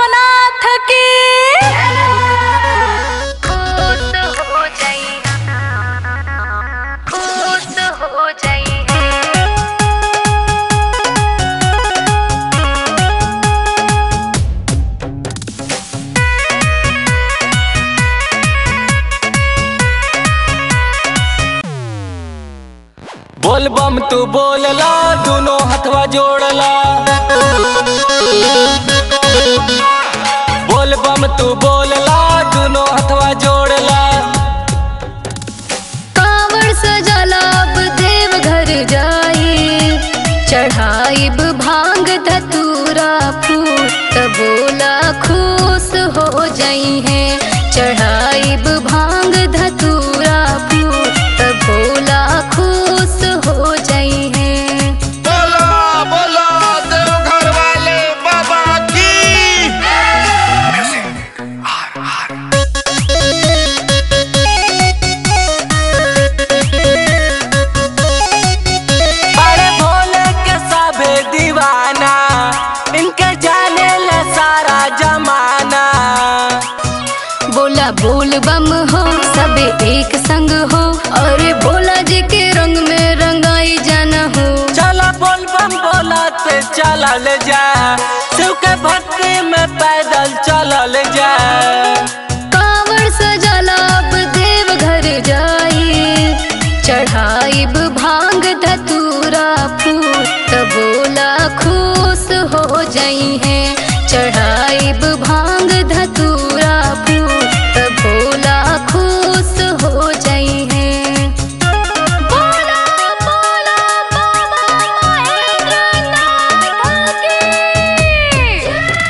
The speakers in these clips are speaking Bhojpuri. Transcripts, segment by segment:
विश्वनाथ की खुश हो जाई खुश हो जाई बोल बम तू बोलला दोनों हथवा जोड़ला बोल बम तू बोलला दोनों हथवा जोड़ला कांवड़ सजला अब देव घर जाई चढ़ाइब भांग धतूरा फूल त बोला खुश हो जाई है चढ़ाइब भांग धतूरा फूल त बोला खुश हो जाई है बोला बोला देवघर वाले बाबा की बड़े भोले के सबे दीवाना इनके जाने ले सारा जमाना बोला बोल बम हो सबे एक संग हो और बोला जी के रंग में रंगाई जाना हो चला बोल बम बोलते चलल जा शिव के भक्ति में पैदल चलल जा कांवड़ सजला अब देव घर जाई चढ़ाइब भांग धतूरा फूल त बोला खुश हो जाई है चढ़ाइब भांग धतूरा फूल त बोला खुश हो जाई है बोला बोला बाबा महेंद्रनाथ की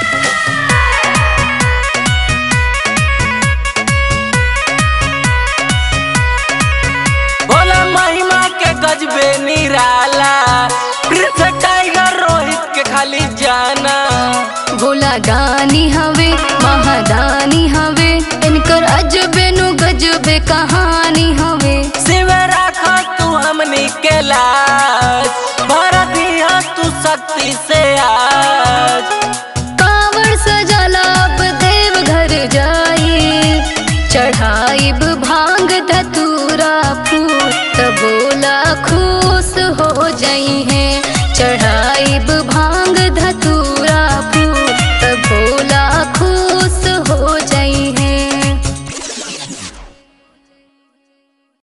बोला महिमा के गजबे निराला प्रिंस टाइगर रोहित के खाली जाना भोला दानी हवे महादानी हवे इनकर अजबे नु गजबे कहानी हवे शिव राखा तू हमनी के लाज भर दिया तू शक्ति से